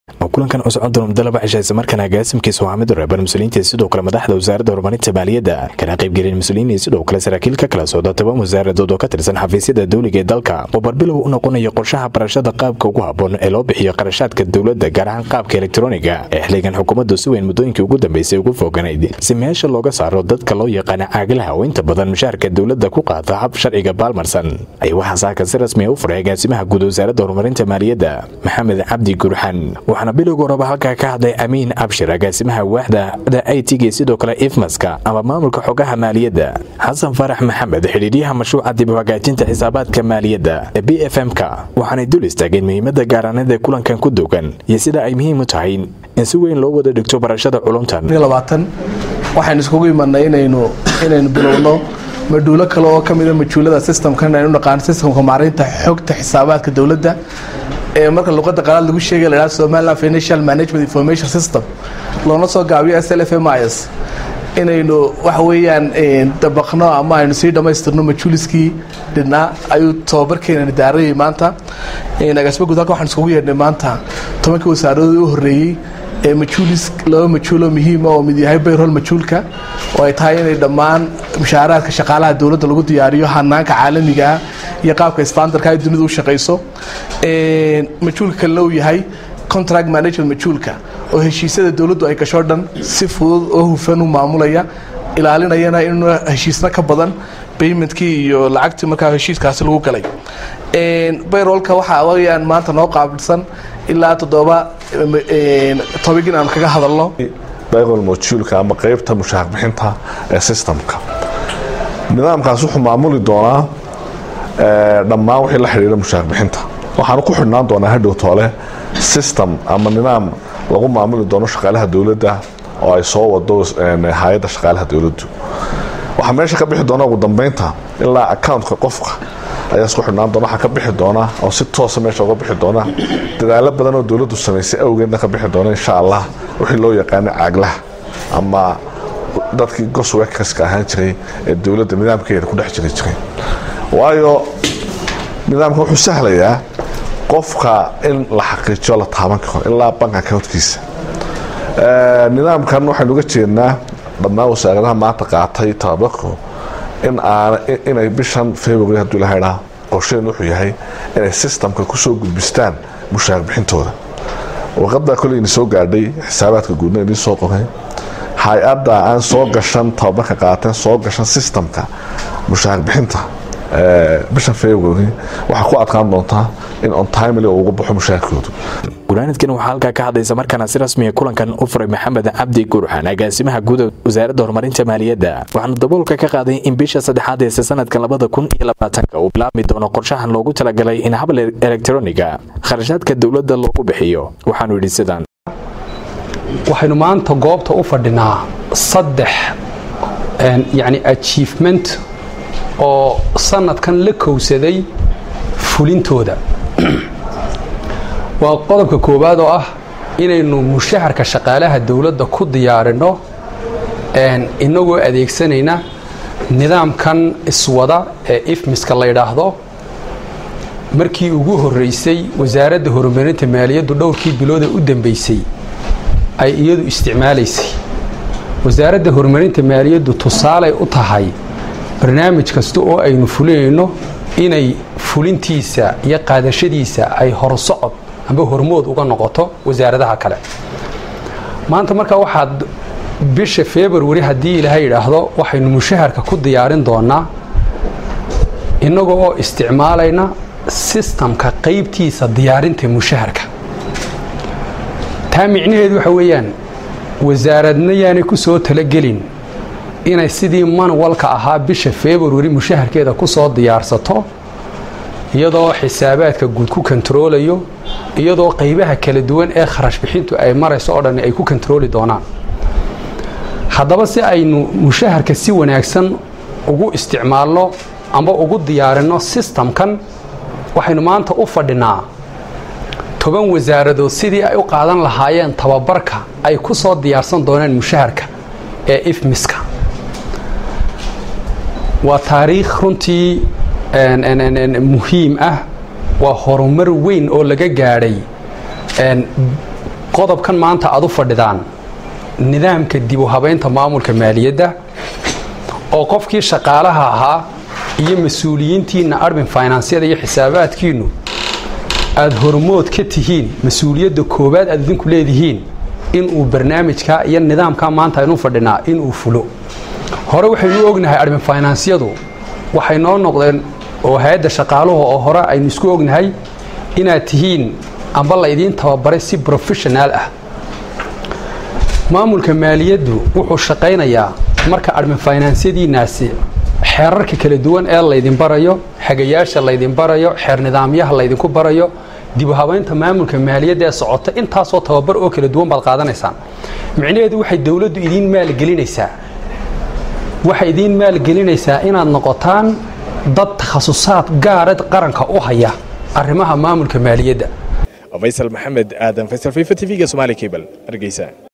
kulankan oo socon doona muddo laba cisha islamarkaana agaasimkiisa waa mid reeban mas-uuliyiinta sidoo kale madaxda wasaaradda horumarinta maaliyadda kana qaybgelin mas-uuliyiin iyo sidoo kale saraakiil ka kala socda toban wasaaradood oo ka tirsan xafiisyada dawliga ee dalka oo barbilow u noqonayo qorshaha barashada qaabka ugu habboon ee loo bixiyo qarashaadka dowladda gaar ahaan qaabka elektroniga ee xiligan xukuumaddu si weyn muddooyinkii ugu dambeysay ugu fooganayd si meesha looga saaro dadka loo yaqaana caagalaha oo inta badan mushaharka dowladda ku qaata hab sharciga baalmarsan ayaa waxaa saaka si rasmiya u furay agaasimaha guud wasaaradda horumarinta maaliyadda maxamed cabdi gurxan waxaana bilowga horeba halkaa ka hadlay amiin abshir agaasimaha waaxda i t g sidoo kale ifmaska ama maamulka xogaha maaliyadda xasan farax maxamed xidhiidyaha mashruuca dib u hagaajinta xisaabaadka maaliyadda ee b f m-ka waxaanay dul istaageen muhiimadda gaaraaneed ee kulankan ku dogan iyo sida ay muhiim u tahay in si weyn loo wada dhigto barashada culumtan waxaynu iskugu imanay inaynu inaynu bilowno maduulo kale oo ka mida majuulada systemkan aynu naqaan systemka maareynta xogta xisaabaadka dowladda ee marka luqada qalaad lagu sheegay la yidhahdo Somaliland Financial Management Information System loona soo gaabiyo SLFMIS inaynu waxa weeyaan dabaqno ama aynu sii dhamaystirno majuuliskii dhinaa ayuu tababarkeena daarayay maanta agaasimo guud halka waxaan iskugu yeedhnay maanta tobankii wasaaradoodii u horreeyey ee majuulis laba majuuloo muhiima oo mid yahay bayrol majuulka oo ay tahay inay dhammaan mushaaraadka shaqaalaha dowladda lagu diyaariyo hanaanka caalamiga ah iyo qaabka standardka ay dunidu u shaqayso majuulka kalena uu yahay contract management majuulka oo heshiisyada dowladdu ay gasho dhan si fudud oo hufan u maamulaya ilaalinayana in heshiisna ka badan baymentkii iyo lacagtii markaa heshiiskaasi lagu galay bayrolka waxaa weyaan maanta noo qaabilsan ilaa toddoba tobigin aan kaga hadalno bayrol mojuulka ama qeybta mushaar bixinta ee systemka nidaamkaas wuxuu maamuli doonaa dhammaan wixii la xidhiidha mushaar bixinta waxaanu ku xidhnaan doonaa hadhow toole system ama nidaam lagu maamuli doono shaqaalaha dowladda oo ay soo wado hay-adda shaqaalaha dowladdu waxaa meesha ka bixi doona ugu dambeynta ilaa accountka qofka ayaa isku xidhnaan doona waxaa ka bixi doona oo si toosa meesha uga bixi doona dadaalo badan oo dowladdu samaysay awgeedna ka bixi doona insha allah wixii loo yaqaana caaglaha ama dadkii goswekaska ahaan jiray ee dowladda nidaamkeeda ku dhex jiri jiray waayo nidaamka wuxuu sahlayaa qofka in la xaqiijiyo la taaban karo ilaa bank accountkiisa nidaamkan waxaynu uga jeednaa dhammaan wasaaradaha maanta qaatay tababarku in aan inay bishan february hadduu ilahaydhaa qorsheen wuxuu yahay inay systemka kusoo gudbistaan mushaar bixintooda warqadda koleyni soo gaadhay xisaabaadka guudna idiin soo qoray hay-adda aan soo gashan tababarka qaateen soo gashan systemka mushaar bixinta bishan february waxaa ku adkaan doontaa in ontimely ugu baxo mushaarkoodu gulaanadkan waxaa halkaa ka hadlaysa markaana si rasmiya kulankan u furay maxamed cabdi gurxan agaasimaha guuda wasaaradda horumarinta maaliyadda waxaana daboolka ka qaaday in bisha saddexaad eese sanadka labada kun iyo labaatanka uu bilaabmi doono qorshahan loogu talagalay in habal elektroniga kharashaadka dowladda loogu bixiyo waxaanu yidhi sidaan waxaynu maanta goobta u fadhinaa saddex yani achievement oo sanadkan la kowsaday fulintooda waa qodobka koowaad oo ah inaynu mushaharka shaqaalaha dowladda ku diyaarinno inagoo adeegsanayna nidaamkan iswada ee ifmiska la yidhaahdo markii ugu horreysay wasaaradda horumarinta maaliyaddu dhowrkii bilooda u dambeysay ay iyadu isticmaalaysay wasaaradda horumarinta maaliyaddu tusaalay u tahay barnaamij kasta oo aynu fulinayno inay fulintiisa iyo qaadashadiisa ay horsocod amba hormood uga noqoto wasaaradaha kale maanta markaa waxaad bisha february haddii ilaahay yidhaahdo waxaynu mushaharka ku diyaarin doonaa innaga oo isticmaalayna sistamka qaybtiisa diyaarinta mushaharka taa micnaheedu waxa weeyaan wasaaradna yaanay ku soo talagelin inay sidii manwalka ahaa bisha february mushaharkeeda ku soo diyaarsato iyadoo xisaabaadka guud ku kontaroolayo iyadoo qaybaha kala duwan ee kharash bixintu ay marayso oo dhan ay ku kontarooli doonaan haddaba si aynu mushaharka si wanaagsan ugu isticmaalno amba ugu diyaarinno sistamkan waxaynu maanta u fadhinaa toban wasaaradood sidii ay u qaadan lahaayeen tababarka ay ku soo diyaarsan doonaan mushaharka ee ifmiska waa taariikh runtii muhiim ah waa horumar weyn oo laga gaadhay qodobkan maanta aad u fadhidaan nidaamka dib u habaynta maamulka maaliyadda oo qofkii shaqaalaha ahaa iyo mas-uuliyiintiinna admin finansiyada iyo xisaabaadkiinnu aada hormood ka tihiin mas-uuliyadda koowaad aad idinku leedihiin inuu barnaamijka iyo nidaamka maanta aynu fadhinaa inuu fulo hore waxaynu ognahay admin finansiyadu waxay noo noqdeen oo hay-adda shaqaaluhu oo hore aynu isku ognahay inaad tihiin amba la idiin tababaray si profeshonaal ah maamulka maaliyaddu wuxuu shaqaynayaa marka admin finansiyadiinaasi xeerarka kala duwan ee laydin barayo xagayaasha laydin barayo xeer nidaamyaha laydinku barayo dibu habaynta maamulka maaliyadda ee socota intaasoo tababar oo kala duwan baad qaadanaysaan micnaheedu waxay dowladdu idiin maalgelinaysaa waxay idiin maalgelinaysaa inaad noqotaan dad takhasusaad gaara qaranka u haya arrimaha maamulka maaliyadda faysal maxamed aadan faysal fifa t v-ga somaali cable hargeysa